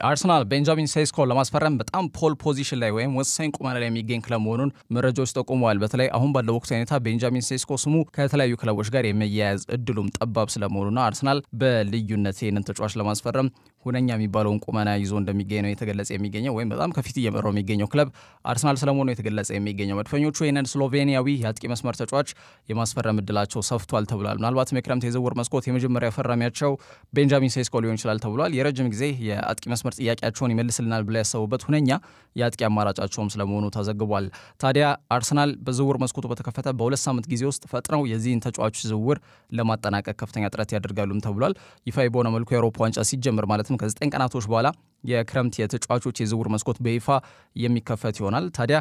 አርሰናል ቤንጃሚን ሴስኮን ለማስፈረም በጣም ፖል ፖዚሽን ላይ ወይም ወሳኝ ቁመና ላይ የሚገኝ ክለብ መሆኑን መረጃዎች ጠቁመዋል። በተለይ አሁን ባለው ወቅት ሁኔታ ቤንጃሚን ሴስኮ ስሙ ከተለያዩ ክለቦች ጋር የመያያዝ እድሉም ጠባብ ስለመሆኑና አርሰናል በልዩነት ይህንን ተጫዋች ለማስፈረም ሁነኛ የሚባለውን ቁመና ይዞ እንደሚገኝ ነው የተገለጸ የሚገኘው ወይም በጣም ከፊት እየመራው የሚገኘው ክለብ አርሰናል ስለመሆኑ የተገለጸ የሚገኘው መድፈኞቹ ይህንን ስሎቬኒያዊ የአጥቂ መስመር ተጫዋች የማስፈረም እድላቸው ሰፍቷል ተብሏል። ምናልባትም የክረምት የዝውውር መስኮት የመጀመሪያ ፈራሚያቸው ቤንጃሚን ሴስኮ ሊሆን ይችላል ተብሏል። የረጅም ጊዜ የአጥቂ መስመር ጥያቄያቸውን ይመልስልናል ብላ ያሰቡበት ሁነኛ የአጥቂ አማራጫቸውም ስለመሆኑ ተዘግቧል። ታዲያ አርሰናል በዝውውር መስኮቱ በተከፈተ በሁለት ሳምንት ጊዜ ውስጥ ፈጥነው የዚህን ተጫዋች ዝውውር ለማጠናቀቅ ከፍተኛ ጥረት ያደርጋሉም ተብሏል። ይፋ በሆነ መልኩ የአውሮፓ ዋንጫ ሲጀምር ማለትም ከዘጠኝ ቀናቶች በኋላ የክረምት የተጫዋቾች የዝውውር መስኮት በይፋ የሚከፈት ይሆናል። ታዲያ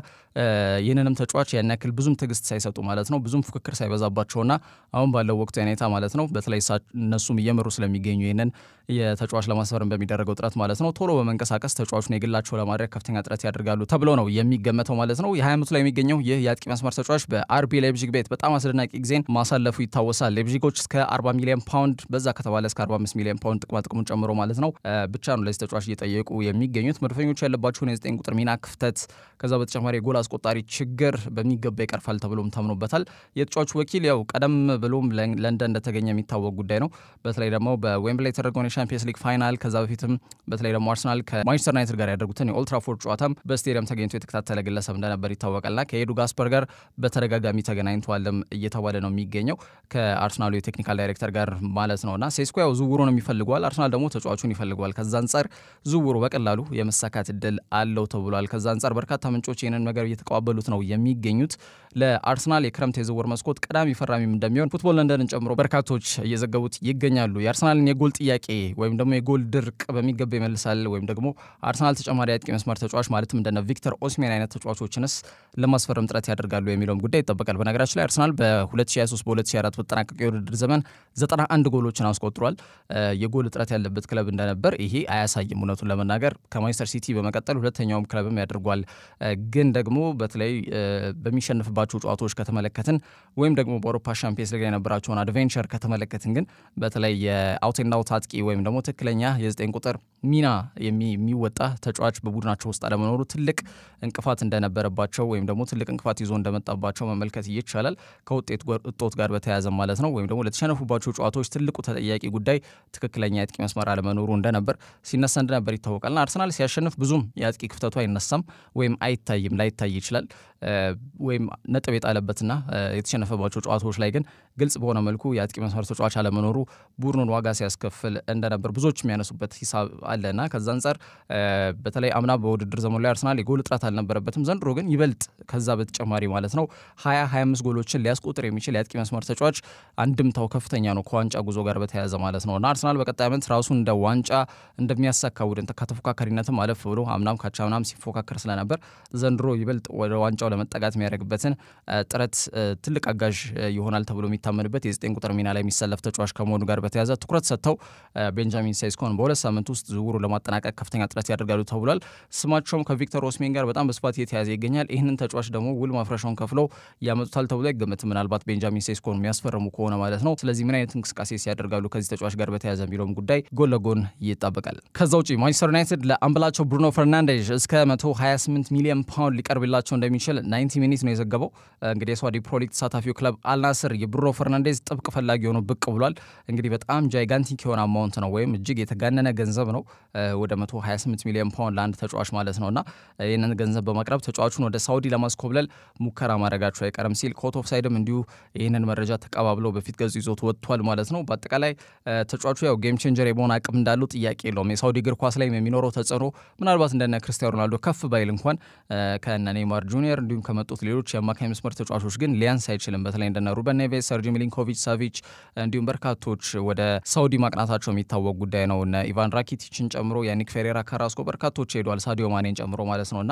ይህንንም ተጫዋች ያን ያክል ብዙም ትዕግስት ሳይሰጡ ማለት ነው ብዙም ፉክክር ሳይበዛባቸውና አሁን ባለው ወቅት ሁኔታ ማለት ነው በተለይ እነሱም እየመሩ ስለሚገኙ ይህንን የተጫዋች ለማስፈረም በሚደረገው ጥረት ማለት ነው ቶሎ በመንቀሳቀስ ተጫዋቹን የግላቸው ለማድረግ ከፍተኛ ጥረት ያደርጋሉ ተብሎ ነው የሚገመተው ማለት ነው። የ20 ዓመቱ ላይ የሚገኘው ይህ የአጥቂ መስመር ተጫዋች በአርቢ ላይፕዚግ ቤት በጣም አስደናቂ ጊዜን ማሳለፉ ይታወሳል። ላይፕዚጎች እስከ 40 ሚሊዮን ፓውንድ በዛ ከተባለ እስከ 45 ሚሊዮን ፓውንድ ጥቅማ ጥቅሙን ጨምሮ ማለት ነው ብቻ ነው ለዚህ ተጫዋች እየጠየቁ የሚገኙት መድፈኞቹ ያለባቸውን የዘጠኝ ቁጥር ሚና ክፍተት፣ ከዛ በተጨማሪ የጎል አስቆጣሪ ችግር በሚገባ ይቀርፋል ተብሎም ታምኖበታል። የተጫዋቹ ወኪል ያው ቀደም ብሎም ለንደን እንደተገኘ የሚታወቅ ጉዳይ ነው። በተለይ ደግሞ በዌምብላይ የተደረገውን የሻምፒየንስ ሊግ ፋይናል ከዛ በፊትም በተለይ ደግሞ አርሰናል ከማንቸስተር ዩናይትድ ጋር ያደርጉትን የኦልትራፎርድ ጨዋታም በስቴዲየም ተገኝቶ የተከታተለ ግለሰብ እንደነበር ይታወቃልና ከኤዱ ጋስፐር ጋር በተደጋጋሚ ተገናኝተዋልም እየተባለ ነው የሚገኘው ከአርሰናሉ የቴክኒካል ዳይሬክተር ጋር ማለት ነውና ሴስኮ ያው ዝውውሩን የሚፈልገዋል፣ አርሰናል ደግሞ ተጫዋቹን ይፈልገዋል። ከዛ አንጻር ዝውውሩ በቀላሉ የመሳካት እድል አለው ተብሏል። ከዛ አንጻር በርካታ ምንጮች ይህንን ነገር እየተቀባበሉት ነው የሚገኙት። ለአርሰናል የክረምት የዝውውር መስኮት ቀዳሚ ፈራሚም እንደሚሆን ፉትቦል ለንደንን ጨምሮ በርካቶች እየዘገቡት ይገኛሉ። የአርሰናልን የጎል ጥያቄ ወይም ደግሞ የጎል ድርቅ በሚገባ ይመልሳል ወይም ደግሞ አርሰናል ተጨማሪ አጥቂ መስመር ተጫዋች ማለትም እንደነ ቪክተር ኦስሜን አይነት ተጫዋቾችንስ ለማስፈረም ጥረት ያደርጋሉ የሚለውም ጉዳይ ይጠበቃል። በነገራችን ላይ አርሰናል በ2023 በ2024 በተጠናቀቀ የውድድር ዘመን 91 ጎሎችን አስቆጥሯል። የጎል እጥረት ያለበት ክለብ እንደነበር ይሄ አያሳይም። እውነቱን ለመናገር ከማንቸስተር ሲቲ በመቀጠል ሁለተኛውም ክለብም ያደርጓል። ግን ደግሞ በተለይ በሚሸንፍባቸው ጨዋታዎች ከተመለከትን ወይም ደግሞ በአውሮፓ ሻምፒየንስ ሊግ የነበራቸውን አድቬንቸር ከተመለከትን ግን በተለይ የአውት ኤንድ አውት አጥቂ ወይም ደግሞ ትክክለኛ የዘጠኝ ቁጥር ሚና የሚወጣ ተጫዋች በቡድናቸው ውስጥ አለመኖሩ ትልቅ እንቅፋት እንደነበረባቸው ወይም ደግሞ ትልቅ እንቅፋት ይዞ እንደመጣባቸው መመልከት ይቻላል። ከውጤት እጦት ጋር በተያያዘ ማለት ነው። ወይም ደግሞ ለተሸነፉባቸው ጨዋታዎች ትልቁ ተጠያቂ ጉዳይ ትክክለኛ የአጥቂ መስመር አለመኖሩ እንደነበር ሲነሳ እንደነበር ይታወቃልና አርሰናል ሲያሸንፍ ብዙም የአጥቂ ክፍተቱ አይነሳም ወይም አይታይም፣ ላይታይ ይችላል ወይም ነጥብ የጣለበትና የተሸነፈባቸው ጨዋታዎች ላይ ግን ግልጽ በሆነ መልኩ የአጥቂ መስመር ተጫዋች አለመኖሩ ቡድኑን ዋጋ ሲያስከፍል እንደነበር ብዙዎች የሚያነሱበት ሂሳብ አለና ከዛ አንጻር በተለይ አምና በውድድር ዘመኑ ላይ አርሰናል የጎል እጥረት አልነበረበትም። ዘንድሮ ግን ይበልጥ ከዛ በተጨማሪ ማለት ነው ሀያ ሀያ አምስት ጎሎችን ሊያስቆጥር የሚችል የአጥቂ መስመር ተጫዋች አንድምታው ከፍተኛ ነው ከዋንጫ ጉዞ ጋር በተያያዘ ማለት ነው እና አርሰናል በቀጣይ ዓመት ራሱን እንደ ዋንጫ እንደሚያሳካ ቡድን ከተፎካካሪነትም አለፍ ብሎ አምናም ካቻምናም ሲፎካከር ስለነበር ዘንድሮ ይበልጥ ወደ ዋንጫው ለመጠጋት የሚያደርግበትን ጥረት ትልቅ አጋዥ ይሆናል ተብሎ የሚታመንበት የዘጠኝ ቁጥር ሚና ላይ የሚሰለፍ ተጫዋች ከመሆኑ ጋር በተያያዘ ትኩረት ሰጥተው ቤንጃሚን ሴስኮን በሁለት ሳምንት ውስጥ ዝውውሩ ለማጠናቀቅ ከፍተኛ ጥረት ያደርጋሉ ተብሏል። ስማቸውም ከቪክተር ኦስሜን ጋር በጣም በስፋት እየተያዘ ይገኛል። ይህንን ተጫዋች ደግሞ ውል ማፍረሻውን ከፍለው ያመጡታል ተብሎ አይገመትም። ምናልባት ቤንጃሚን ሴስኮን የሚያስፈርሙ ከሆነ ማለት ነው። ስለዚህ ምን አይነት እንቅስቃሴ ሲያደርጋሉ ከዚህ ተጫዋች ጋር በተያያዘ የሚለውም ጉዳይ ጎን ለጎን ይጠበቃል። ከዛ ውጭ ማንቸስተር ዩናይትድ ለአምበላቸው ብሩኖ ፈርናንዴዝ እስከ 128 ሚሊዮን ፓውንድ ሊቀርብላቸው እንደሚችል 90 ሚኒት ነው የዘገበው። እንግዲህ የሳውዲ ፕሮሊግ ተሳታፊው ክለብ አልናስር የብሩኖ ፈርናንዴዝ ጥብቅ ፈላጊ ሆኖ ብቅ ብሏል። እንግዲህ በጣም ጃይጋንቲክ የሆነ አማውንት ነው ወይም እጅግ የተጋነነ ገንዘብ ነው ወደ 128 ሚሊዮን ፓውንድ ለአንድ ተጫዋች ማለት ነው እና ይህንን ገንዘብ በማቅረብ ተጫዋቹን ወደ ሳውዲ ለማስኮብለል ሙከራ ማድረጋቸው አይቀርም ሲል ኮት ኦፍ ሳይድም እንዲሁ ይህንን መረጃ ተቀባብለው በፊት ገጹ ይዞት ወጥቷል ማለት ነው። በአጠቃላይ ተጫዋቹ ያው ጌም ቼንጀር የመሆን አቅም እንዳለው ጥያቄ የለውም። የሳውዲ እግር ኳስ ላይ የሚኖረው ተጽዕኖ ምናልባት እንደነ ክርስቲያኖ ሮናልዶ ከፍ ባይል እንኳን ከነ ኔይማር ጁኒየር እንዲሁም ከመጡት ሌሎች የአማካኝ መስመር ተጫዋቾች ግን ሊያንስ አይችልም። በተለይ እንደነ ሩበን ኔቬስ፣ ሰርጂ ሚሊንኮቪች ሳቪች እንዲሁም በርካቶች ወደ ሳውዲ ማቅናታቸው የሚታወቅ ጉዳይ ነው። እነ ኢቫን ራኪቲችን ጨምሮ የኒክ ፌሬራ ካራስኮ በርካቶች ሄደዋል፣ ሳዲዮ ማኔን ጨምሮ ማለት ነው እና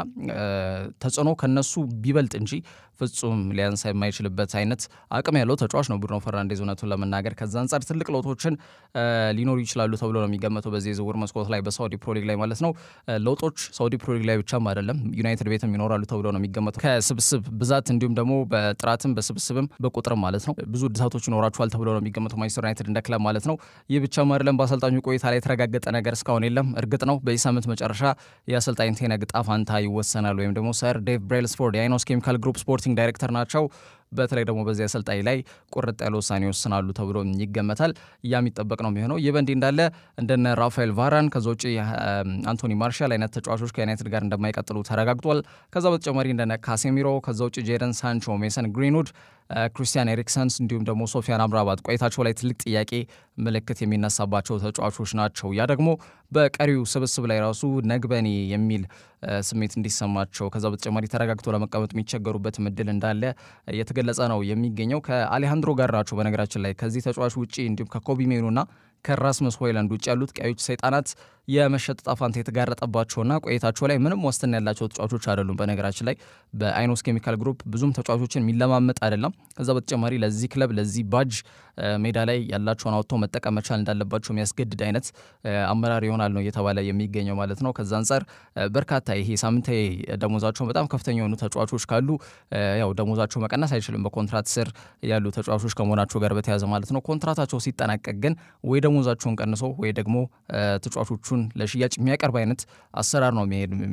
ተጽዕኖ ከነሱ ቢበልጥ እንጂ ፍጹም ሊያንስ የማይችልበት አይነት አቅም ያለው ተጫዋች ነው ብሩኖ ፈርናንዴዝ እውነቱን ለመናገር ከዛ አንጻር ትልቅ ለውጦችን ሊኖሩ ይችላሉ ተብሎ ነው የሚገመተው በዚህ የዝውውር መስኮት ላይ በሳውዲ ፕሮሊግ ላይ ማለት ነው። ለውጦች ሳውዲ ፕሮሊግ ላይ ብቻም አይደለም ዩናይትድ ቤትም ይኖራሉ ተብሎ ነው የሚገመተው ከስብስብ ብዛት እንዲሁም ደግሞ በጥራትም በስብስብም በቁጥርም ማለት ነው ብዙ እድሳቶች ይኖራቸዋል ተብሎ ነው የሚገመተው ማንቸስተር ዩናይትድ እንደ ክለብ ማለት ነው። ይህ ብቻም አይደለም። በአሰልጣኙ ቆይታ ላይ የተረጋገጠ ነገር እስካሁን የለም። እርግጥ ነው በዚህ ሳምንት መጨረሻ የአሰልጣኝ ቴነግ ዕጣ ፈንታ ይወሰናል ወይም ደግሞ ሰር ዴቭ ብሬልስፎርድ የአይኖስ ኬሚካል ግሩፕ ስፖርቲንግ ዳይሬክተር ናቸው። በተለይ ደግሞ በዚህ አሰልጣኝ ላይ ቁርጥ ያለ ውሳኔ ይወስናሉ ተብሎ ይገመታል። ያ የሚጠበቅ ነው የሚሆነው። ይህ በእንዲህ እንዳለ እንደነ ራፋኤል ቫራን ከዛ ውጭ አንቶኒ ማርሻል አይነት ተጫዋቾች ከዩናይትድ ጋር እንደማይቀጥሉ ተረጋግጧል። ከዛ በተጨማሪ እንደነ ካሴሚሮ ከዛ ውጭ ጄደን ሳንቾ፣ ሜሰን ግሪንውድ ክሪስቲያን ኤሪክሰንስ እንዲሁም ደግሞ ሶፊያን አምራባት ቆይታቸው ላይ ትልቅ ጥያቄ ምልክት የሚነሳባቸው ተጫዋቾች ናቸው። ያ ደግሞ በቀሪው ስብስብ ላይ ራሱ ነግበኔ የሚል ስሜት እንዲሰማቸው ከዛ በተጨማሪ ተረጋግቶ ለመቀመጥ የሚቸገሩበት እድል እንዳለ እየተገለጸ ነው የሚገኘው። ከአሌሃንድሮ ጋር ናቸው በነገራችን ላይ ከዚህ ተጫዋች ውጭ እንዲሁም ከኮቢ ሜኑና ከራስመስ ሆይላንድ ውጭ ያሉት ቀዮች ሰይጣናት የመሸጥ ዕጣ ፈንታ የተጋረጠባቸውና ቆይታቸው ላይ ምንም ዋስትና ያላቸው ተጫዋቾች አይደሉም። በነገራችን ላይ በአይኖስ ኬሚካል ግሩፕ ብዙም ተጫዋቾችን የሚለማመጥ አይደለም። ከዛ በተጨማሪ ለዚህ ክለብ ለዚህ ባጅ ሜዳ ላይ ያላቸውን አውጥተው መጠቀም መቻል እንዳለባቸው የሚያስገድድ አይነት አመራር ይሆናል ነው እየተባለ የሚገኘው ማለት ነው። ከዛ አንጻር በርካታ ይሄ ሳምንታዊ ደሞዛቸው በጣም ከፍተኛ የሆኑ ተጫዋቾች ካሉ ያው ደሞዛቸው መቀነስ አይችልም በኮንትራት ስር ያሉ ተጫዋቾች ከመሆናቸው ጋር በተያያዘ ማለት ነው። ኮንትራታቸው ሲጠናቀቅ ግን ወይ ደሞዛቸውን ቀንሶ ወይ ደግሞ ተጫዋቾቹን ለሽያጭ የሚያቀርብ አይነት አሰራር ነው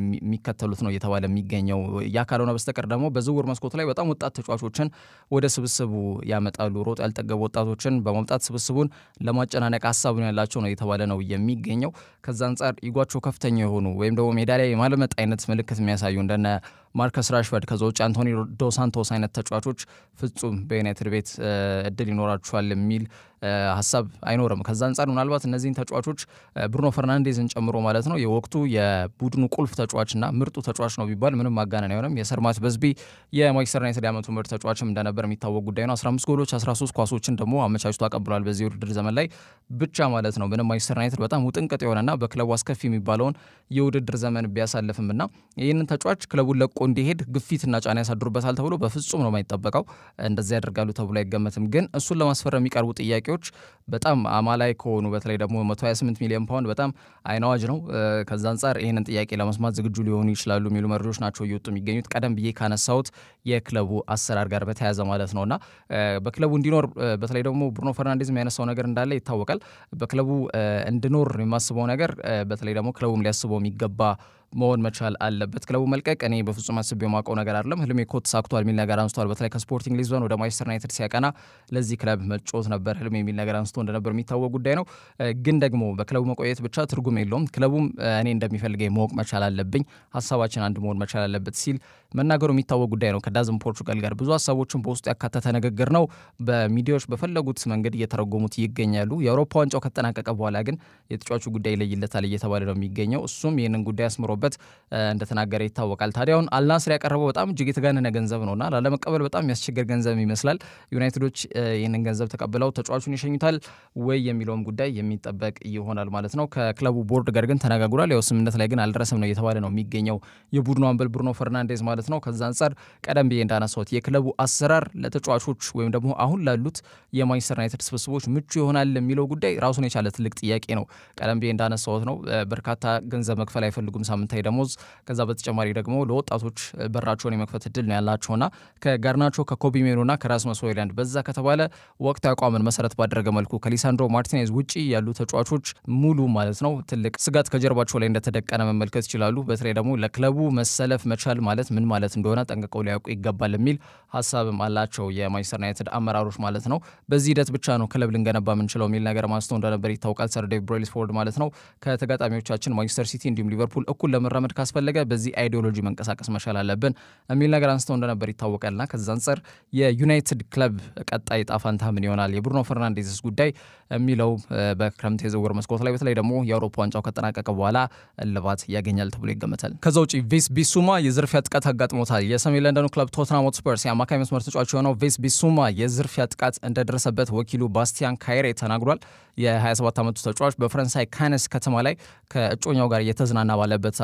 የሚከተሉት ነው እየተባለ የሚገኘው። ያ ካልሆነ በስተቀር ደግሞ በዝውውር መስኮቱ ላይ በጣም ወጣት ተጫዋቾችን ወደ ስብስቡ ያመጣሉ። ሮጥ ያልጠገቡ ወጣቶችን በማምጣት ስብስቡን ለማጨናነቅ ሀሳብ ነው ያላቸው ነው እየተባለ ነው የሚገኘው። ከዛ አንጻር ኢጓቸው ከፍተኛ የሆኑ ወይም ደግሞ ሜዳ ላይ የማለመጥ አይነት ምልክት የሚያሳዩ እንደነ ማርከስ ራሽፈርድ ከዛ ውጭ አንቶኒ ዶሳንቶስ አይነት ተጫዋቾች ፍጹም በዩናይትድ ቤት እድል ይኖራቸዋል የሚል ሀሳብ አይኖርም። ከዛ አንጻር ምናልባት እነዚህን ተጫዋቾች ብሩኖ ፈርናንዴዝን ጨምሮ ማለት ነው የወቅቱ የቡድኑ ቁልፍ ተጫዋችና ምርጡ ተጫዋች ነው ቢባል ምንም ማጋነን አይሆንም። የሰርማት በዝቢ የማንቸስተር ዩናይትድ የዓመቱ ምርጥ ተጫዋችም እንደነበር የሚታወቅ ጉዳይ ነው። 15 ጎሎች፣ 13 ኳሶችን ደግሞ አመቻችቶ አቀብሏል በዚህ ውድድር ዘመን ላይ ብቻ ማለት ነው። ምንም ማንቸስተር ዩናይትድ በጣም ውጥንቅጥ የሆነና በክለቡ አስከፊ የሚባለውን የውድድር ዘመን ቢያሳልፍም እና ይህንን ተጫዋች ክለቡን ለቆ እንዲሄድ ግፊትና ጫና ያሳድሩበታል ተብሎ በፍጹም ነው የማይጠበቀው። እንደዚያ ያደርጋሉ ተብሎ አይገመትም። ግን እሱን ለማስፈረም የሚቀርቡ ጥያቄዎች በጣም አማላይ ከሆኑ በተለይ ደግሞ 128 ሚሊዮን ፓውንድ በጣም አይናዋጅ ነው። ከዛ አንጻር ይህንን ጥያቄ ለመስማት ዝግጁ ሊሆኑ ይችላሉ የሚሉ መረጃዎች ናቸው እየወጡ የሚገኙት ቀደም ብዬ ካነሳሁት የክለቡ አሰራር ጋር በተያያዘ ማለት ነው እና በክለቡ እንዲኖር በተለይ ደግሞ ብሩኖ ፈርናንዴዝ የሚያነሳው ነገር እንዳለ ይታወቃል። በክለቡ እንድኖር የማስበው ነገር በተለይ ደግሞ ክለቡም ሊያስበው የሚገባ መሆን መቻል አለበት። ክለቡ መልቀቅ እኔ በፍጹም አስቤ የማውቀው ነገር አይደለም። ህልሜ እኮ ተሳክቷል የሚል ነገር አንስቷል። በተለይ ከስፖርቲንግ ሊዝበን ወደ ማንቸስተር ዩናይትድ ሲያቀና ለዚህ ክለብ መጫወት ነበር ህልሜ የሚል ነገር አንስቶ እንደነበር የሚታወቅ ጉዳይ ነው። ግን ደግሞ በክለቡ መቆየት ብቻ ትርጉም የለውም። ክለቡም እኔ እንደሚፈልገኝ ማወቅ መቻል አለብኝ፣ ሀሳባችን አንድ መሆን መቻል አለበት ሲል መናገሩ የሚታወቅ ጉዳይ ነው። ከዳዝም ፖርቹጋል ጋር ብዙ ሀሳቦችን በውስጡ ያካተተ ንግግር ነው። በሚዲያዎች በፈለጉት መንገድ እየተረጎሙት ይገኛሉ። የአውሮፓ ዋንጫው ከተጠናቀቀ በኋላ ግን የተጫዋቹ ጉዳይ ይለይለታል እየተባለ ነው የሚገኘው። እሱም ይህንን ጉዳይ አስምሮ በት እንደተናገረ ይታወቃል። ታዲያውን አልናስር ያቀረበው በጣም እጅግ የተጋነነ ገንዘብ ነውና ላለመቀበል በጣም የሚያስቸግር ገንዘብ ይመስላል። ዩናይትዶች ይህንን ገንዘብ ተቀብለው ተጫዋቹን ይሸኙታል ወይ የሚለውም ጉዳይ የሚጠበቅ ይሆናል ማለት ነው። ከክለቡ ቦርድ ጋር ግን ተነጋግሯል። ያው ስምምነት ላይ ግን አልደረሰም ነው እየተባለ ነው የሚገኘው የቡድኑ አምበል ብሩኖ ፈርናንዴዝ ማለት ነው። ከዛ አንጻር ቀደም ብዬ እንዳነሳሁት የክለቡ አሰራር ለተጫዋቾች ወይም ደግሞ አሁን ላሉት የማንቸስተር ዩናይትድ ስብስቦች ምቹ ይሆናል የሚለው ጉዳይ ራሱን የቻለ ትልቅ ጥያቄ ነው። ቀደም ብዬ እንዳነሳሁት ነው በርካታ ገንዘብ መክፈል አይፈልጉም ሳምንታዊ ደሞዝ። ከዛ በተጨማሪ ደግሞ ለወጣቶች በራቸውን የመክፈት እድል ነው ያላቸውና ከጋርናቾ ከኮቢ ሜኑና ከራስመስ ሆይላንድ በዛ ከተባለ ወቅት አቋምን መሰረት ባደረገ መልኩ ከሊሳንድሮ ማርቲኔዝ ውጪ ያሉ ተጫዋቾች ሙሉ ማለት ነው ትልቅ ስጋት ከጀርባቸው ላይ እንደተደቀነ መመልከት ይችላሉ። በተለይ ደግሞ ለክለቡ መሰለፍ መቻል ማለት ምን ማለት እንደሆነ ጠንቅቀው ሊያውቁ ይገባል የሚል ሀሳብም አላቸው የማንቸስተር ዩናይትድ አመራሮች ማለት ነው። በዚህ ሂደት ብቻ ነው ክለብ ልንገነባ የምንችለው የሚል ነገር ማንስተው እንደነበር ይታወቃል። ሰር ዴቭ ብሬልስፎርድ ማለት ነው ከተጋጣሚዎቻችን ማንቸስተር ሲቲ እንዲሁም ሊቨርፑል እኩል ለመራመድ ካስፈለገ በዚህ አይዲዮሎጂ መንቀሳቀስ መቻል አለብን የሚል ነገር አንስተው እንደነበር ይታወቃልና ከዛ አንጻር የዩናይትድ ክለብ ቀጣይ ዕጣ ፈንታ ምን ይሆናል የብሩኖ ፈርናንዴዝስ ጉዳይ የሚለው በክረምት የዝውውር መስኮት ላይ በተለይ ደግሞ የአውሮፓ ዋንጫው ከጠናቀቀ በኋላ እልባት ያገኛል ተብሎ ይገመታል። ከዛ ውጭ ቬስ ቢሱማ የዝርፊያ ጥቃት አጋጥሞታል። የሰሜን ለንደኑ ክለብ ቶትናም ሆትስፐርስ የአማካይ መስመር ተጫዋች የሆነው ቬስ ቢሱማ የዝርፊያ ጥቃት እንደደረሰበት ወኪሉ ባስቲያን ካይሬ ተናግሯል። የ27 ዓመቱ ተጫዋች በፈረንሳይ ካነስ ከተማ ላይ ከእጮኛው ጋር እየተዝናና ባለበት ሰዓት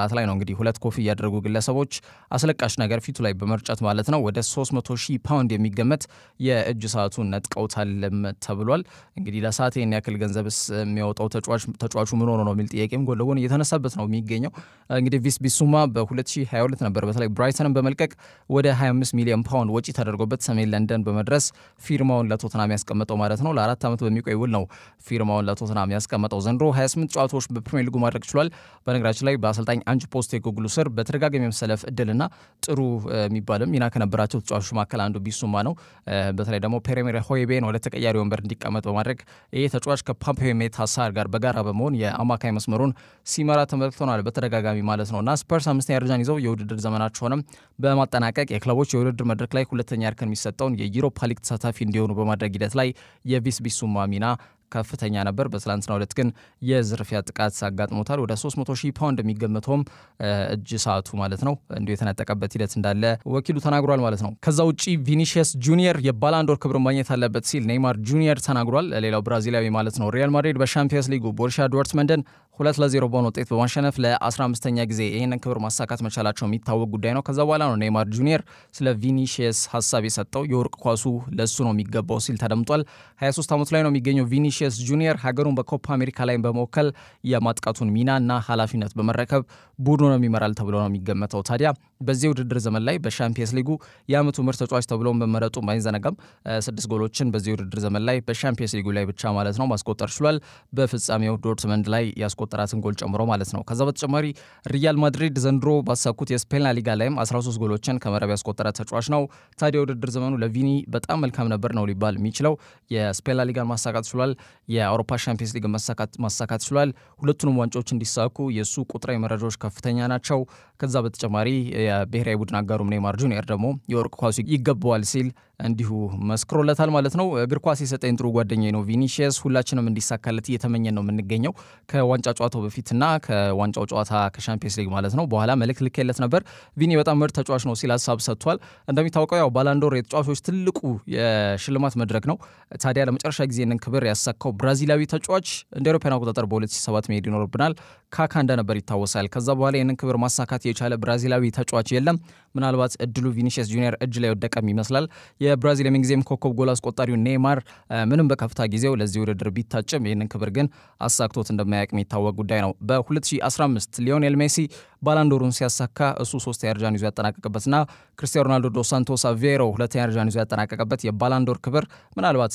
ሰዓት ላይ ነው እንግዲህ ሁለት ኮፊ ያደረጉ ግለሰቦች አስለቃሽ ነገር ፊቱ ላይ በመርጨት ማለት ነው ወደ 300 ሺህ ፓውንድ የሚገመት የእጅ ሰዓቱን ነጥቀውታልም ተብሏል። እንግዲህ ለሰዓት ይህን ያክል ገንዘብስ የሚያወጣው ተጫዋቹ ምን ሆኖ ነው የሚል ጥያቄም ጎን ለጎን እየተነሳበት ነው የሚገኘው። እንግዲህ ቪስ ቢሱማ በ2022 ነበር በተለይ ብራይተንን በመልቀቅ ወደ 25 ሚሊዮን ፓውንድ ወጪ ተደርጎበት ሰሜን ለንደን በመድረስ ፊርማውን ለቶትናም ያስቀመጠው ማለት ነው። ለአራት ዓመት በሚቆይ ውል ነው ፊርማውን ለቶትናም ያስቀመጠው። ዘንድሮ 28 ጨዋታዎች በፕሪሚየር ሊጉ ማድረግ ችሏል። በነገራችን ላይ በአሰልጣኝ አንጅ ፖስቴኮግሉ ስር በተደጋጋሚ የመሰለፍ እድልና ጥሩ የሚባልም ሚና ከነበራቸው ተጫዋቾች መካከል አንዱ ቢሱማ ነው። በተለይ ደግሞ ፔሬሜር ሆይቤን ወደ ተቀያሪ ወንበር እንዲቀመጥ በማድረግ ይህ ተጫዋች ከፓምፔዮ ሜታሳር ጋር በጋራ በመሆን የአማካይ መስመሩን ሲመራ ተመልክተናል በተደጋጋሚ ማለት ነው እና ስፐርስ አምስተኛ ደረጃን ይዘው የውድድር ዘመናቸውንም በማጠናቀቅ የክለቦች የውድድር መድረክ ላይ ሁለተኛ እርከን የሚሰጠውን የዩሮፓ ሊግ ተሳታፊ እንዲሆኑ በማድረግ ሂደት ላይ የቪስ ቢሱማ ሚና ከፍተኛ ነበር። በትላንትናው ዕለት ግን የዝርፊያ ጥቃት አጋጥሞታል። ወደ 300 ሺህ ፓውንድ የሚገመተውም እጅ ሰዓቱ ማለት ነው እንዲሁ የተነጠቀበት ሂደት እንዳለ ወኪሉ ተናግሯል ማለት ነው። ከዛ ውጪ ቪኒሺየስ ጁኒየር የባላንዶር ክብር ማግኘት አለበት ሲል ኔይማር ጁኒየር ተናግሯል። ሌላው ብራዚላዊ ማለት ነው። ሪያል ማድሪድ በሻምፒየንስ ሊጉ ቦሩሲያ ዶርትመንደን ሁለት ለዜሮ በሆነ ውጤት በማሸነፍ ለ15ኛ ጊዜ ይህንን ክብር ማሳካት መቻላቸው የሚታወቅ ጉዳይ ነው። ከዛ በኋላ ነው ኔይማር ጁኒየር ስለ ቪኒሺየስ ሀሳብ የሰጠው። የወርቅ ኳሱ ለእሱ ነው የሚገባው ሲል ተደምጧል። 23 ዓመቱ ላይ ነው የሚገኘው ቪኒሺየስ ጁኒየር ሀገሩን በኮፓ አሜሪካ ላይ በመወከል የማጥቃቱን ሚና እና ኃላፊነት በመረከብ ቡድኑን ይመራል ተብሎ ነው የሚገመተው። ታዲያ በዚህ ውድድር ዘመን ላይ በሻምፒየንስ ሊጉ የዓመቱ ምርጥ ተጫዋች ተብሎ በመረጡ አይዘነጋም። ስድስት ጎሎችን በዚህ ውድድር ዘመን ላይ በሻምፒየንስ ሊጉ ላይ ብቻ ማለት ነው ማስቆጠር ችሏል። በፍጻሜው ዶርትመንድ ላይ ያስቆጠራትን ጎል ጨምሮ ማለት ነው። ከዛ በተጨማሪ ሪያል ማድሪድ ዘንድሮ ባሳኩት የስፔን ሊጋ ላይም 13 ጎሎችን ከመረብ ያስቆጠረ ተጫዋች ነው። ታዲያ ውድድር ዘመኑ ለቪኒ በጣም መልካም ነበር ነው ሊባል የሚችለው። የስፔን ሊጋን ማሳካት ችሏል። የአውሮፓ ሻምፒየንስ ሊግ ማሳካት ችሏል። ሁለቱንም ዋንጫዎች እንዲሳኩ የእሱ ቁጥራዊ መረጃዎች ከፍተኛ ናቸው። ከዛ በተጨማሪ የብሔራዊ ቡድን አጋሩም ኔይማር ጁኒየር ደግሞ የወርቅ ኳሱ ይገባዋል ሲል እንዲሁ መስክሮለታል ማለት ነው። እግር ኳስ የሰጠኝ ጥሩ ጓደኛዬ ነው ቪኒሺየስ፣ ሁላችንም እንዲሳካለት እየተመኘን ነው የምንገኘው ከዋንጫ ጨዋታው በፊትና ከዋንጫው ጨዋታ ከሻምፒየንስ ሊግ ማለት ነው በኋላ መልእክት ልኬለት ነበር። ቪኒ በጣም ምርጥ ተጫዋች ነው ሲል ሀሳብ ሰጥቷል። እንደሚታወቀው ያው ባላንዶር የተጫዋቾች ትልቁ የሽልማት መድረክ ነው። ታዲያ ለመጨረሻ ጊዜ ንን ክብር ያሳካው ብራዚላዊ ተጫዋች እንደ አውሮፓውያን አቆጣጠር በ2007 መሄድ ይኖርብናል ካካ እንደነበር ይታወሳል። ከዛ በኋላ ይህንን ክብር ማሳካት የቻለ ብራዚላዊ ተጫዋች የለም። ምናልባት እድሉ ቪኒሺየስ ጁኒየር እጅ ላይ ወደቀም ይመስላል። የብራዚል የምንጊዜም ኮከብ ጎል አስቆጣሪው ኔይማር ምንም በከፍታ ጊዜው ለዚህ ውድድር ቢታጭም ይህንን ክብር ግን አሳክቶት እንደማያውቅ የሚታወቅ ጉዳይ ነው። በ2015 ሊዮኔል ሜሲ ባላንዶሩን ሲያሳካ እሱ ሶስተኛ ደረጃን ይዞ ያጠናቀቅበትና ክርስቲያኖ ሮናልዶ ዶስ ሳንቶስ አቬሮ ሁለተኛ ደረጃን ይዞ ያጠናቀቀበት የባላንዶር ክብር ምናልባት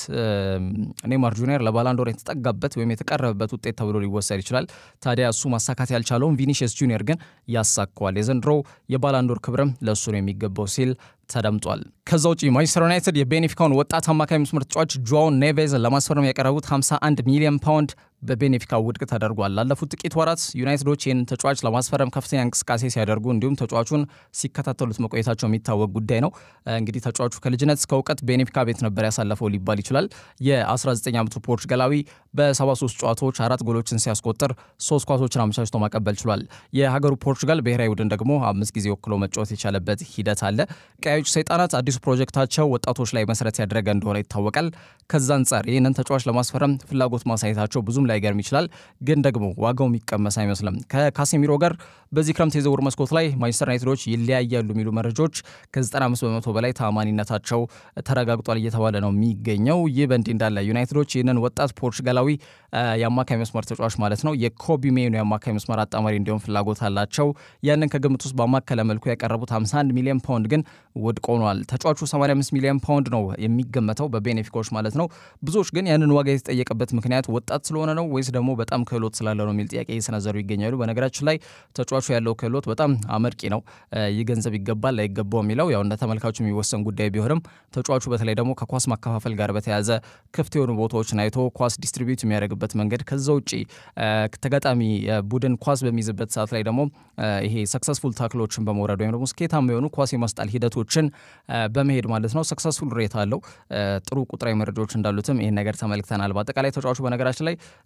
ኔይማር ጁኒየር ለባላንዶር የተጠጋበት ወይም የተቀረበበት ውጤት ተብሎ ሊወሰድ ይችላል። ታዲያ እሱ ማሳካት ያልቻለውን ቪኒሺየስ ጁኒየር ግን ያሳካዋል። የዘንድሮው የባላንዶር ክብርም ለእሱ ነው የሚገባው ሲል ተደምጧል። ከዛ ውጪ ማንቸስተር ዩናይትድ የቤኔፊካውን ወጣት አማካይ መስመር ተጫዋች ጆዋን ኔቬዝን ለማስፈረም ያቀረቡት 51 ሚሊዮን ፓውንድ በቤኔፊካ ውድቅ ተደርጓል። ላለፉት ጥቂት ወራት ዩናይትዶች ይህን ተጫዋች ለማስፈረም ከፍተኛ እንቅስቃሴ ሲያደርጉ እንዲሁም ተጫዋቹን ሲከታተሉት መቆየታቸው የሚታወቅ ጉዳይ ነው። እንግዲህ ተጫዋቹ ከልጅነት እስከ እውቀት ቤኔፊካ ቤት ነበር ያሳለፈው ሊባል ይችላል። የ19 ዓመቱ ፖርቹጋላዊ በ73 ጨዋታዎች አራት ጎሎችን ሲያስቆጥር ሶስት ኳሶችን አመቻችቶ ማቀበል ችሏል። የሀገሩ ፖርቹጋል ብሔራዊ ቡድን ደግሞ አምስት ጊዜ ወክሎ መጫወት የቻለበት ሂደት አለ። ቀያዮች ሰይጣናት አዲሱ ፕሮጀክታቸው ወጣቶች ላይ መሰረት ያደረገ እንደሆነ ይታወቃል። ከዛ አንጻር ይህንን ተጫዋች ለማስፈረም ፍላጎት ማሳየታቸው ብዙም ላይገርም ይችላል። ግን ደግሞ ዋጋው የሚቀመስ አይመስልም። ከካሴሚሮ ጋር በዚህ ክረምት የዝውውር መስኮት ላይ ማንቸስተር ዩናይትዶች ይለያያሉ የሚሉ መረጃዎች ከ95 በመቶ በላይ ታማኒነታቸው ተረጋግጧል እየተባለ ነው የሚገኘው። ይህ በእንዲህ እንዳለ ዩናይትዶች ይህንን ወጣት ፖርቹጋላዊ የአማካይ መስመር ተጫዋች ማለት ነው የኮቢ ሜኑ የአማካይ መስመር አጣማሪ እንዲሆን ፍላጎት አላቸው። ያንን ከግምት ውስጥ ባማከለ መልኩ ያቀረቡት 51 ሚሊዮን ፓውንድ ግን ውድቅ ሆኗል። ተጫዋቹ 85 ሚሊዮን ፓውንድ ነው የሚገመተው በቤኔፊካዎች ማለት ነው። ብዙዎች ግን ያንን ዋጋ የተጠየቀበት ምክንያት ወጣት ስለሆነ ነው ወይስ ደግሞ በጣም ክህሎት ስላለ ነው የሚል ጥያቄ እየሰነዘሩ ይገኛሉ። በነገራችን ላይ ተጫዋቹ ያለው ክህሎት በጣም አመርቂ ነው። ይህ ገንዘብ ይገባል ላይገባው የሚለው ያው እንደ ተመልካቹ የሚወሰን ጉዳይ ቢሆንም ተጫዋቹ በተለይ ደግሞ ከኳስ ማከፋፈል ጋር በተያያዘ ክፍት የሆኑ ቦታዎችን አይቶ ኳስ ዲስትሪቢዩት የሚያደርግበት መንገድ ከዛ ውጭ ተጋጣሚ ቡድን ኳስ በሚይዝበት ሰዓት ላይ ደግሞ ይሄ ሰክሰስፉል ታክሎችን በመውረድ ወይም ደግሞ ስኬታማ የሆኑ ኳስ የማስጣል ሂደቶችን በመሄድ ማለት ነው ሰክሰስፉል ሬት አለው። ጥሩ ቁጥራዊ መረጃዎች እንዳሉትም ይህን ነገር ተመልክተናል። በአጠቃላይ ተጫዋቹ በነገራችን ላይ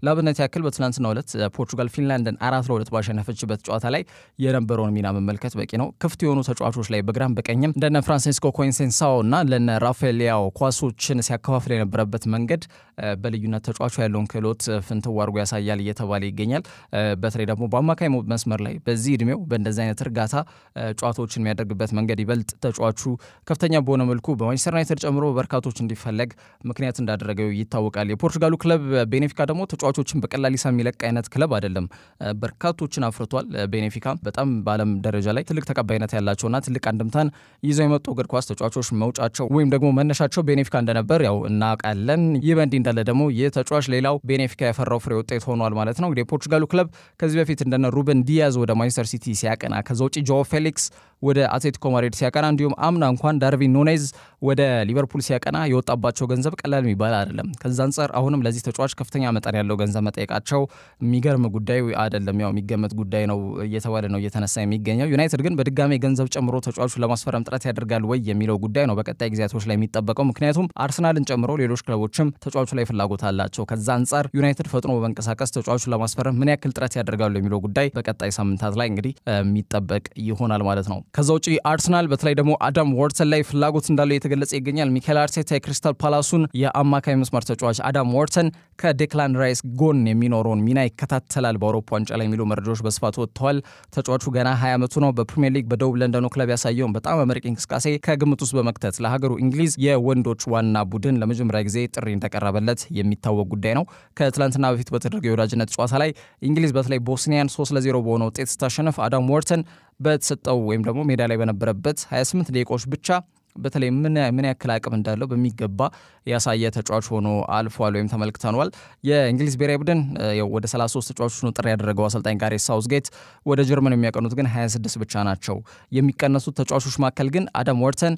ለአብነት ያክል በትናንትናው ዕለት ፖርቹጋል ፊንላንድን አራት ለሁለት ባሸነፈችበት ጨዋታ ላይ የነበረውን ሚና መመልከት በቂ ነው። ክፍት የሆኑ ተጫዋቾች ላይ በግራም በቀኝም እንደነ ፍራንሲስኮ ኮንሴንሳኦ እና ለነ ራፋኤል ሊያኦ ኳሶችን ሲያከፋፍል የነበረበት መንገድ በልዩነት ተጫዋቹ ያለውን ክህሎት ፍንትው አድርጎ ያሳያል እየተባለ ይገኛል። በተለይ ደግሞ በአማካይ መስመር ላይ በዚህ እድሜው በእንደዚህ አይነት እርጋታ ጨዋታዎችን የሚያደርግበት መንገድ ይበልጥ ተጫዋቹ ከፍተኛ በሆነ መልኩ በማንቸስተር ዩናይትድ ጨምሮ በርካቶች እንዲፈለግ ምክንያት እንዳደረገው ይታወቃል። የፖርቹጋሉ ክለብ ቤኔፊካ ደግሞ ተጫዋቾችን በቀላል ሂሳብ የሚለቅ አይነት ክለብ አይደለም። በርካቶችን አፍርቷል። ቤኔፊካ በጣም በዓለም ደረጃ ላይ ትልቅ ተቀባይነት ያላቸውና ትልቅ አንድምታን ይዘው የመጡ እግር ኳስ ተጫዋቾች መውጫቸው ወይም ደግሞ መነሻቸው ቤኔፊካ እንደነበር ያው እናውቃለን። ይህ በእንዲህ እንዳለ ደግሞ ይህ ተጫዋች ሌላው ቤኔፊካ ያፈራው ፍሬ ውጤት ሆኗል ማለት ነው። እንግዲህ የፖርቹጋሉ ክለብ ከዚህ በፊት እንደነ ሩበን ዲያዝ ወደ ማንቸስተር ሲቲ ሲያቀና ከዛ ውጭ ጆ ፌሊክስ ወደ አትሌቲኮ ማድሪድ ሲያቀና እንዲሁም አምና እንኳን ዳርቪን ኑኔዝ ወደ ሊቨርፑል ሲያቀና የወጣባቸው ገንዘብ ቀላል የሚባል አይደለም። ከዛ አንጻር አሁንም ለዚህ ተጫዋች ከፍተኛ መጠን ያለው ገንዘብ መጠየቃቸው የሚገርም ጉዳይ አይደለም። ያው የሚገመት ጉዳይ ነው እየተባለ ነው እየተነሳ የሚገኘው። ዩናይትድ ግን በድጋሜ ገንዘብ ጨምሮ ተጫዋቹ ለማስፈረም ጥረት ያደርጋል ወይ የሚለው ጉዳይ ነው በቀጣይ ጊዜያቶች ላይ የሚጠበቀው። ምክንያቱም አርሰናልን ጨምሮ ሌሎች ክለቦችም ተጫዋቹ ላይ ፍላጎት አላቸው። ከዛ አንጻር ዩናይትድ ፈጥኖ በመንቀሳቀስ ተጫዋቹን ለማስፈረም ምን ያክል ጥረት ያደርጋሉ የሚለው ጉዳይ በቀጣይ ሳምንታት ላይ እንግዲህ የሚጠበቅ ይሆናል ማለት ነው። ከዛ ውጭ አርሰናል በተለይ ደግሞ አዳም ዋርተን ላይ ፍላጎት እንዳለው የተገለጸ ይገኛል። ሚካኤል አርቴታ የክሪስታል ፓላሱን የአማካይ መስመር ተጫዋች አዳም ዋርተን ከዴክላን ራይስ ጎን የሚኖረውን ሚና ይከታተላል በአውሮፓ ዋንጫ ላይ የሚሉ መረጃዎች በስፋት ወጥተዋል። ተጫዋቹ ገና 20 ዓመቱ ነው። በፕሪሚየር ሊግ በደቡብ ለንደኑ ክለብ ያሳየውን በጣም አመርቂ እንቅስቃሴ ከግምት ውስጥ በመክተት ለሀገሩ እንግሊዝ የወንዶች ዋና ቡድን ለመጀመሪያ ጊዜ ጥሪ እንደቀረበለት የሚታወቅ ጉዳይ ነው። ከትላንትና በፊት በተደረገው የወዳጅነት ጨዋታ ላይ እንግሊዝ በተለይ ቦስኒያን 3 ለ0 በሆነ ውጤት ስታሸነፍ አዳም ዋርተን በተሰጠው ወይም ደግሞ ሜዳ ላይ በነበረበት 28 ደቂቃዎች ብቻ በተለይ ምን ያክል አቅም እንዳለው በሚገባ ያሳየ ተጫዋች ሆኖ አልፏል ወይም ተመልክተኗል። የእንግሊዝ ብሔራዊ ቡድን ወደ 33 ተጫዋቾች ነው ጥሪ ያደረገው አሰልጣኝ ጋሬት ሳውዝጌት። ወደ ጀርመን የሚያቀኑት ግን 26 ብቻ ናቸው። የሚቀነሱት ተጫዋቾች መካከል ግን አዳም ዋርተን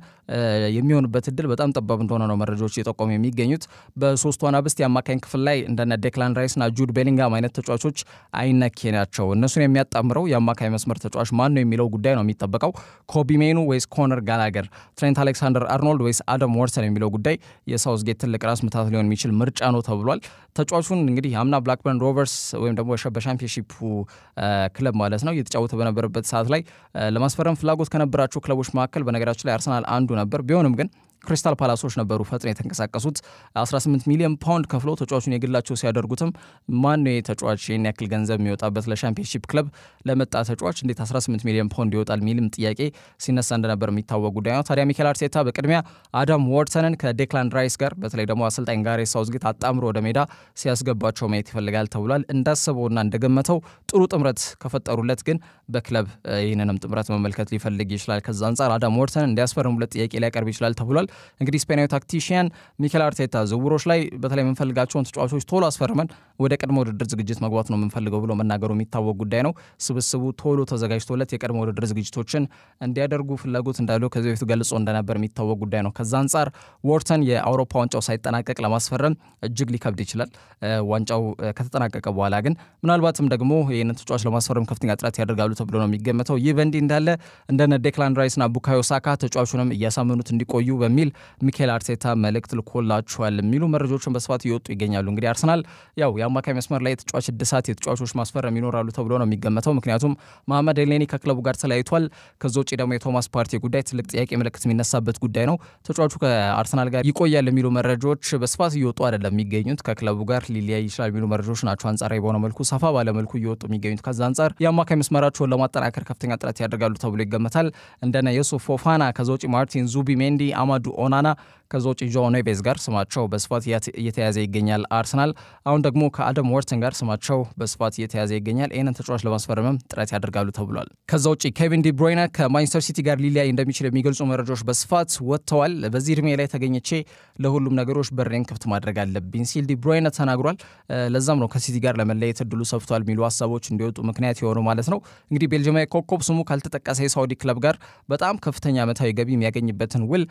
የሚሆንበት እድል በጣም ጠባብ እንደሆነ ነው መረጃዎች እየጠቆሙ የሚገኙት። በሶስቱ አናብስት የአማካኝ ክፍል ላይ እንደነ ዴክላን ራይስና ጁድ ቤሊንጋም አይነት ተጫዋቾች አይነኬ ናቸው። እነሱን የሚያጣምረው የአማካኝ መስመር ተጫዋች ማን ነው የሚለው ጉዳይ ነው የሚጠበቀው። ኮቢ ሜኑ ወይስ ኮነር ጋላገር ትሬንት አሌክሳንደር አርኖልድ ወይስ አዳም ዋርተን የሚለው ጉዳይ የሳውዝጌት ትልቅ ራስ ምታት ሊሆን የሚችል ምርጫ ነው ተብሏል። ተጫዋቹን እንግዲህ አምና ብላክበርን ሮቨርስ ወይም ደግሞ በሻምፒዮንሺፑ ክለብ ማለት ነው እየተጫወተ በነበረበት ሰዓት ላይ ለማስፈረም ፍላጎት ከነበራቸው ክለቦች መካከል በነገራችን ላይ አርሰናል አንዱ ነበር። ቢሆንም ግን ክሪስታል ፓላሶች ነበሩ ፈጥነው የተንቀሳቀሱት 18 ሚሊዮን ፓውንድ ከፍለው ተጫዋቹን የግላቸው ሲያደርጉትም ማን ነው ተጫዋች ይህን ያክል ገንዘብ የሚወጣበት ለሻምፒዮንሺፕ ክለብ ለመጣ ተጫዋች እንዴት 18 ሚሊዮን ፓውንድ ይወጣል የሚልም ጥያቄ ሲነሳ እንደነበር የሚታወቅ ጉዳይ ነው። ታዲያ ሚኬል አርቴታ በቅድሚያ አዳም ዋርተንን ከዴክላን ራይስ ጋር በተለይ ደግሞ አሰልጣኝ ጋሬት ሳውዝጌት አጣምሮ ወደ ሜዳ ሲያስገባቸው ማየት ይፈልጋል ተብሏል። እንዳሰበውና እንደገመተው ጥሩ ጥምረት ከፈጠሩለት ግን በክለብ ይህንንም ጥምረት መመልከት ሊፈልግ ይችላል። ከዛ አንጻር አዳም ዋርተንን እንዲያስፈርሙለት ጥያቄ ሊያቀርብ ይችላል ተብሏል። እንግዲህ ስፔናዊ ታክቲሽያን ሚኬል አርቴታ ዝውውሮች ላይ በተለይ የምንፈልጋቸውን ተጫዋቾች ቶሎ አስፈርመን ወደ ቀድሞ ውድድር ዝግጅት መግባት ነው የምንፈልገው ብሎ መናገሩ የሚታወቅ ጉዳይ ነው። ስብስቡ ቶሎ ተዘጋጅቶለት የቀድሞ ውድድር ዝግጅቶችን እንዲያደርጉ ፍላጎት እንዳለው ከዚህ በፊት ገልጾ እንደነበር የሚታወቅ ጉዳይ ነው። ከዛ አንጻር ዋርተን የአውሮፓ ዋንጫው ሳይጠናቀቅ ለማስፈረም እጅግ ሊከብድ ይችላል። ዋንጫው ከተጠናቀቀ በኋላ ግን ምናልባትም ደግሞ ይህንን ተጫዋች ለማስፈረም ከፍተኛ ጥረት ያደርጋሉ ተብሎ ነው የሚገመተው። ይህ በእንዲህ እንዳለ እንደነ ዴክላን ራይስና ቡካዮ ሳካ ተጫዋቹንም እያሳመኑት እንዲቆዩ በሚል ሚኬል አርቴታ መልእክት ልኮላቸዋል የሚሉ መረጃዎችን በስፋት እየወጡ ይገኛሉ። እንግዲህ አርሰናል ያው የአማካይ መስመር ላይ የተጫዋች እድሳት የተጫዋቾች ማስፈረም ይኖራሉ ተብሎ ነው የሚገመተው። ምክንያቱም መሐመድ ኤልኔኒ ከክለቡ ጋር ተለያይቷል። ከዛ ውጭ ደግሞ የቶማስ ፓርቲ ጉዳይ ትልቅ ጥያቄ ምልክት የሚነሳበት ጉዳይ ነው። ተጫዋቹ ከአርሰናል ጋር ይቆያል የሚሉ መረጃዎች በስፋት እየወጡ አይደለም የሚገኙት። ከክለቡ ጋር ሊለያይ ይችላል የሚሉ መረጃዎች ናቸው አንጻራዊ በሆነ መልኩ ሰፋ ባለ መልኩ እየወጡ የሚገኙት። ከዛ አንጻር የአማካይ መስመራቸውን ለማጠናከር ከፍተኛ ጥረት ያደርጋሉ ተብሎ ይገመታል። እንደነ የሱፍ ፎፋና፣ ከዛ ውጭ ማርቲን ዙቢ ሜንዲ፣ አማዱ ኦናና ከዛ ውጭ ጆ ኔቬዝ ጋር ስማቸው በስፋት እየተያዘ ይገኛል። አርሰናል አሁን ደግሞ ከአደም ወርተን ጋር ስማቸው በስፋት እየተያዘ ይገኛል። ይህንን ተጫዋች ለማስፈረምም ጥረት ያደርጋሉ ተብሏል። ከዛ ውጭ ኬቪን ዲ ብሮይነ ከማንቸስተር ሲቲ ጋር ሊለያይ እንደሚችል የሚገልጹ መረጃዎች በስፋት ወጥተዋል። በዚህ እድሜ ላይ ተገኝቼ ለሁሉም ነገሮች በሬን ክፍት ማድረግ አለብኝ ሲል ዲ ብሮይነ ተናግሯል። ለዛም ነው ከሲቲ ጋር ለመለየት እድሉ ሰፍቷል የሚሉ ሀሳቦች እንዲወጡ ምክንያት የሆኑ ማለት ነው። እንግዲህ ቤልጅማዊ ኮከብ ስሙ ካልተጠቀሰ የሳውዲ ክለብ ጋር በጣም ከፍተኛ ዓመታዊ ገቢ የሚያገኝበትን ውል ጠረጴዛ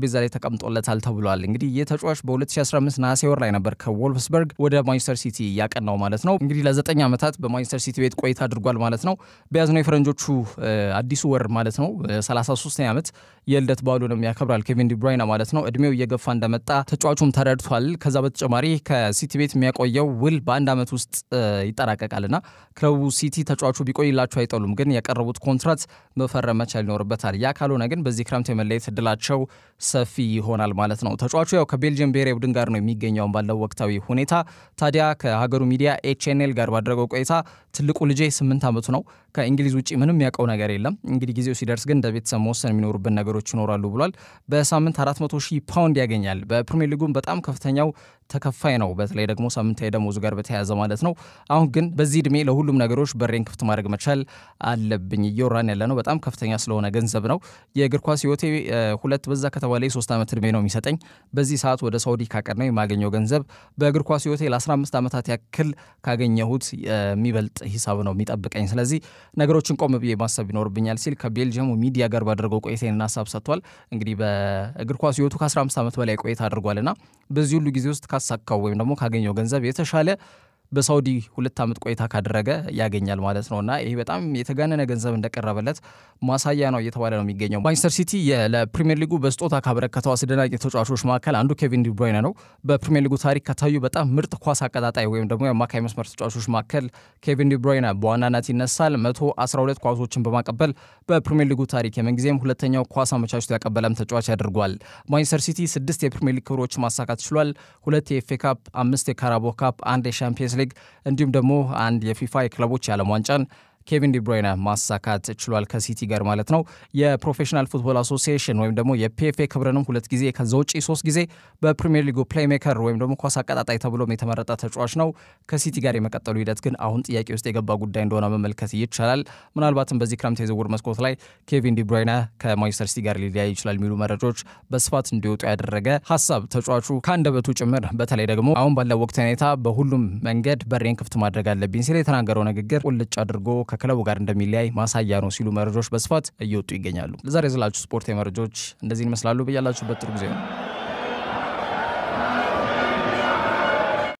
ጠረጴዛ ላይ ተቀምጦለታል ተብሏል። እንግዲህ ይህ ተጫዋች በ2015 ነሐሴ ወር ላይ ነበር ከወልፍስበርግ ወደ ማንቸስተር ሲቲ ያቀናው ማለት ነው። እንግዲህ ለዘጠኝ ዓመታት በማንቸስተር ሲቲ ቤት ቆይታ አድርጓል ማለት ነው። በያዝነው የፈረንጆቹ አዲሱ ወር ማለት ነው 33ኛ ዓመት የልደት በዓሉንም ያከብራል ኬቪን ዲብራይና ማለት ነው። እድሜው እየገፋ እንደመጣ ተጫዋቹም ተረድቷል። ከዛ በተጨማሪ ከሲቲ ቤት የሚያቆየው ውል በአንድ ዓመት ውስጥ ይጠናቀቃልና ክለቡ ሲቲ ተጫዋቹ ቢቆይላቸው አይጠሉም፣ ግን ያቀረቡት ኮንትራት መፈረም መቻል ይኖርበታል። ያ ካልሆነ ግን በዚህ ክረምት የመለየት እድላቸው ሰፊ ይሆናል ማለት ነው። ተጫዋቹ ያው ከቤልጅየም ብሔራዊ ቡድን ጋር ነው የሚገኘውን ባለው ወቅታዊ ሁኔታ። ታዲያ ከሀገሩ ሚዲያ ኤችኤንኤል ጋር ባደረገው ቆይታ ትልቁ ልጄ ስምንት ዓመቱ ነው። ከእንግሊዝ ውጭ ምንም ያውቀው ነገር የለም። እንግዲህ ጊዜው ሲደርስ ግን እንደ ቤተሰብ መወሰን የሚኖሩብን ነገሮች ይኖራሉ ብሏል። በሳምንት 400 ሺህ ፓውንድ ያገኛል። በፕሪሚየር ሊጉም በጣም ከፍተኛው ተከፋይ ነው። በተለይ ደግሞ ሳምንታዊ ደሞዙ ጋር በተያያዘ ማለት ነው። አሁን ግን በዚህ እድሜ ለሁሉም ነገሮች በሬን ክፍት ማድረግ መቻል አለብኝ። እየወራን ያለ ነው በጣም ከፍተኛ ስለሆነ ገንዘብ ነው። የእግር ኳስ ህይወቴ ሁለት በዛ ከተባለ የሶስት ዓመት እድሜ ነው የሚሰጠኝ። በዚህ ሰዓት ወደ ሳውዲ ካቀናው የማገኘው ገንዘብ በእግር ኳስ ህይወቴ ለ15 ዓመታት ያክል ካገኘሁት የሚበልጥ ሂሳብ ነው የሚጠብቀኝ። ስለዚህ ነገሮችን ቆም ብዬ ማሰብ ይኖርብኛል ሲል ከቤልጅየሙ ሚዲያ ጋር ባደረገው ቆይታን ሀሳብ ሰጥቷል። እንግዲህ በእግር ኳስ ህይወቱ ከ15 ዓመት በላይ ቆይታ አድርጓልና በዚህ ሁሉ ጊዜ ውስጥ ካሳካው ወይም ደግሞ ካገኘው ገንዘብ የተሻለ በሳውዲ ሁለት ዓመት ቆይታ ካደረገ ያገኛል ማለት ነው እና ይህ በጣም የተጋነነ ገንዘብ እንደቀረበለት ማሳያ ነው እየተባለ ነው የሚገኘው። ማንቸስተር ሲቲ ለፕሪሚየር ሊጉ በስጦታ ካበረከተው አስደናቂ ተጫዋቾች መካከል አንዱ ኬቪን ዲብሮይነ ነው። በፕሪሚየር ሊጉ ታሪክ ከታዩ በጣም ምርጥ ኳስ አቀጣጣይ ወይም ደግሞ የአማካይ መስመር ተጫዋቾች መካከል ኬቪን ዲብሮይነ በዋናነት ይነሳል። 112 ኳሶችን በማቀበል በፕሪሚየር ሊጉ ታሪክ የምንጊዜም ሁለተኛው ኳስ አመቻችቶ ያቀበለም ተጫዋች ያደርጓል። ማንቸስተር ሲቲ ስድስት የፕሪሚየር ሊግ ክብሮች ማሳካት ችሏል። ሁለት የኤፍኤ ካፕ፣ አምስት የካራቦ ካፕ፣ አንድ የሻምፒየንስ ሊግ እንዲሁም ደግሞ አንድ የፊፋ የክለቦች የዓለም ዋንጫን ኬቪን ዲብሮይነ ማሳካት ችሏል ከሲቲ ጋር ማለት ነው። የፕሮፌሽናል ፉትቦል አሶሲዬሽን ወይም ደግሞ የፒኤፍኤ ክብርንም ሁለት ጊዜ ከዛ ውጪ ሶስት ጊዜ በፕሪሚየር ሊጉ ፕሌይሜከር ወይም ደግሞ ኳስ አቀጣጣይ ተብሎም የተመረጠ ተጫዋች ነው። ከሲቲ ጋር የመቀጠሉ ሂደት ግን አሁን ጥያቄ ውስጥ የገባ ጉዳይ እንደሆነ መመልከት ይቻላል። ምናልባትም በዚህ ክረምት የዝውውር መስኮት ላይ ኬቪን ዲብሮይነ ከማንቸስተር ሲቲ ጋር ሊለያይ ይችላል የሚሉ መረጃዎች በስፋት እንዲወጡ ያደረገ ሀሳብ ተጫዋቹ ከአንደበቱ ጭምር በተለይ ደግሞ አሁን ባለው ወቅት ሁኔታ በሁሉም መንገድ በሬን ክፍት ማድረግ አለብኝ ሲል የተናገረው ንግግር ቁልጭ አድርጎ ከክለቡ ጋር እንደሚለያይ ማሳያ ነው ሲሉ መረጃዎች በስፋት እየወጡ ይገኛሉ። ለዛሬ የዝላችሁ ስፖርት መረጃዎች እንደዚህ ይመስላሉ። ብያላችሁበት ጥሩ ጊዜ ነው።